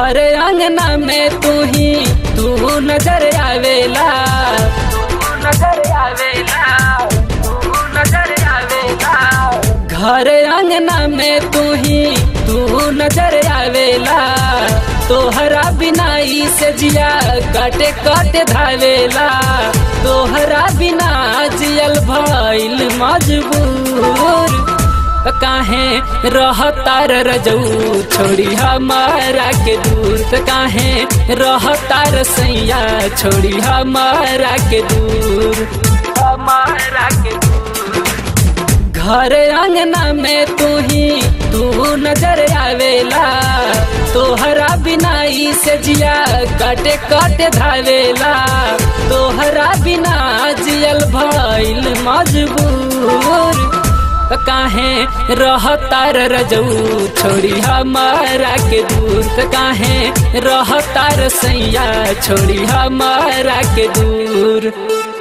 घर अंगना में तू ही तू नजर आवेला तू नजर आवेला तू नजर आवेला घर अंगना में तू ही तू नजर आवेला तोहरा बिना ई से जिया काटे काटे धावेला तोहरा बिना जियल भइल मजबूर काहे रहतार रजऊ छोड़ी हमारा के दूर त काहे रहतार सैया छोड़ी हमारा के दूर हमारा के दूर घर अंगना में तू ही तू नजर आवेला तोहरा बिना ई से जिया काटे काटे धावेला तोहरा बिना जियल भइल मजबूर काहे रहतार रजऊ छोड़ी हमारा के दूर त काहे रहतार सैया छोड़ी हमारा के दूर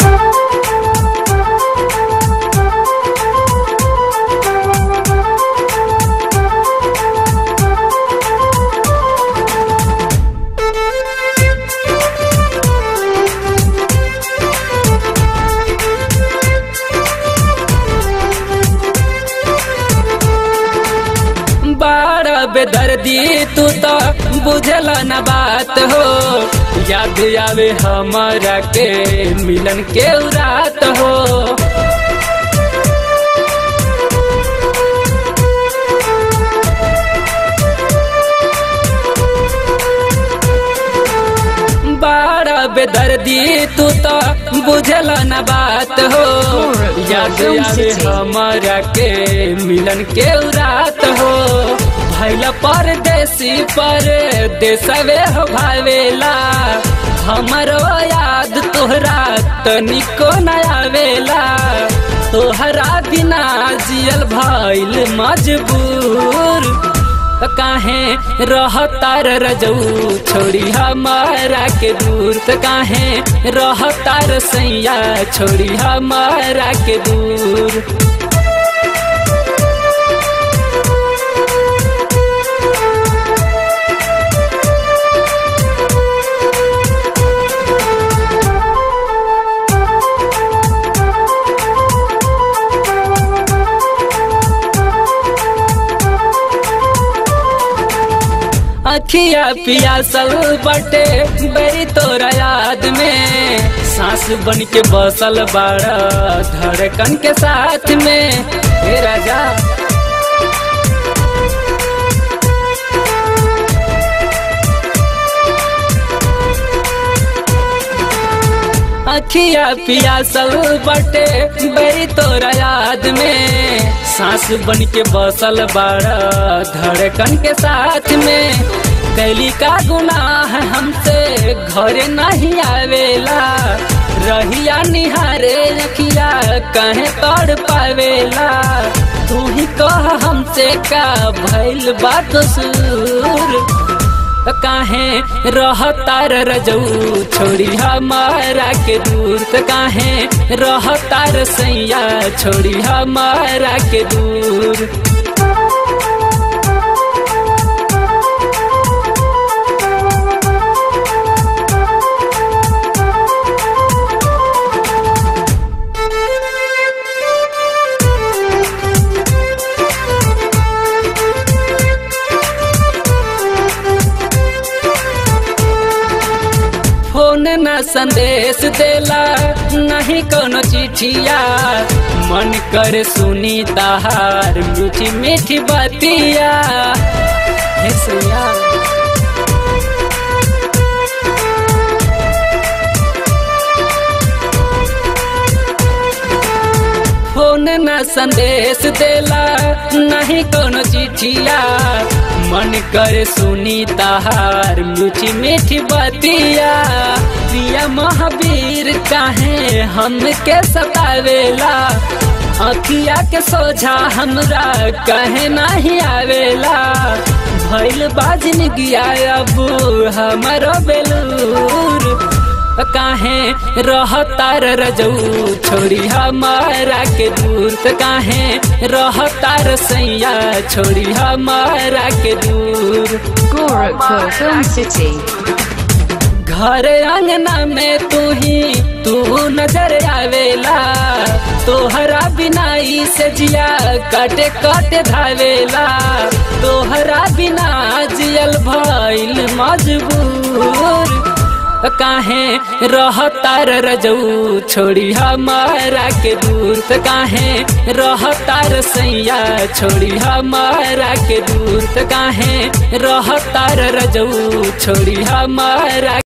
बड़ा बेदर्दी तू तो बुझल न बात हो याद आवे हमारा के मिलन के रात हो बड़ा बेदर्दी तू तो बुझल न बात हो याद आवे हमारा के मिलन के रात हो भैल परदेसी पर देसवे हो भावेला हमरो याद तोहरा तनिको न आवेला तोहरा बिना जियल भइल मजबूर काहे रहतार रजऊ छोड़ी हमारा के दूर त काहे रहतार सैया छोड़ी हमारा के दूर अखिया पियासल बटे बड़ी तोरा याद में सांस बन के बसल बाड़ा धड़कन के साथ में हे राजा अखिया पियासल बटे बड़ी तोरा याद में सांस बन के बसल बाड़ा धड़कन के साथ में कैली का गुनाह हमसे घरे नहीं आवेला रहिया निहारे रखिया कहे तोड़ पावेला तू ही कह हमसे का भइल बा कसूर काहे रहतार रजऊ छोड़ी हमारा के दूर त काहे रहतार सैया छोड़ी हमारा के दूर फोन न संदेश देला नहीं कोनो चिठिया मन कर सुनी ताहार मीठी मीठी बतिया हे सैया फोन न संदेश देला नहीं कोनो चिठिया मन कर सुनी ताहार मीठी मीठी बतिया प्रिया महावीर काहे हमके सतावेला अखिया के सोझा हमरा कहे नहीं आवेला भइल बाजन गिया अब हमारो बेलूर काहे रहतार रजऊ छोड़ी हमारा के दूर त काहे रहतार सैया छोड़ी हमारा के दूर Gorakhpur Film City. घर अंगना में तू ही तू नजर आवेला तोहरा बिनाई से जिया काटे काटे धावेला तोहरा बिना जियल भइल मजबूर काहे रहतार रजऊ छोड़ी हमारा के दूर त काहे रहतार सैया छोड़ी हमारा के दूर त काहे रहतार रजऊ छोड़ी हमारा